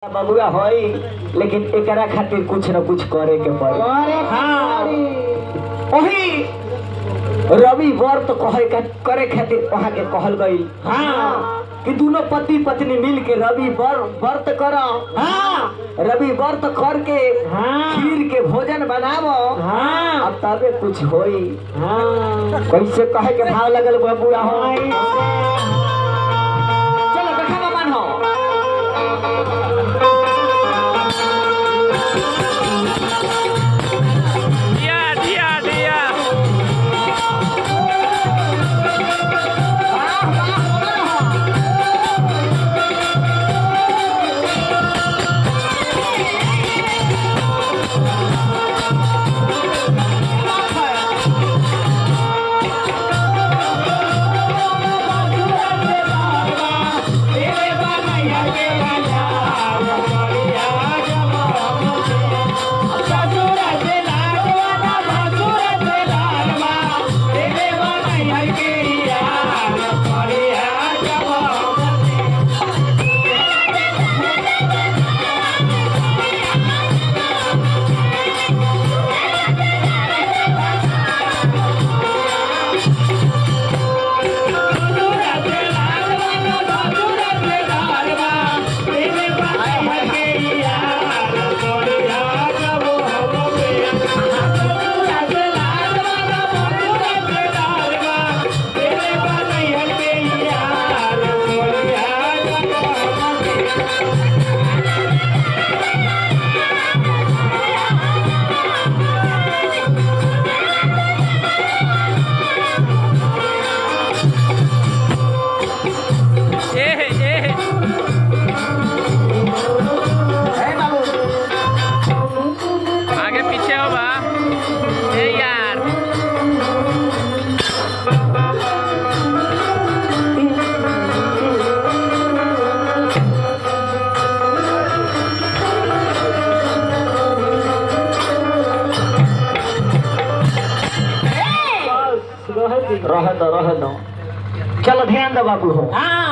बबुआ होई लेकिन एकरा खातिर कुछ न कुछ करे के पड़ी हाँ वही रवि व्रत कहे का करे खातिर वहाँ के कहल गई हाँ कि दोनों पति पत्नी मिल के रवि वर- व्रत करो हाँ रवि व्रत करके खीर के भोजन बनावो हाँ अब तबे कुछ होई हाँ कैसे कहे के भाव लगल बबुआ हो चलो देखा मान हो दिया दिया दिया ए ए हे बाबू आगे पीछे हो बा ए यार रह दो रह दो चलो ध्यान दो बाबू हो हाँ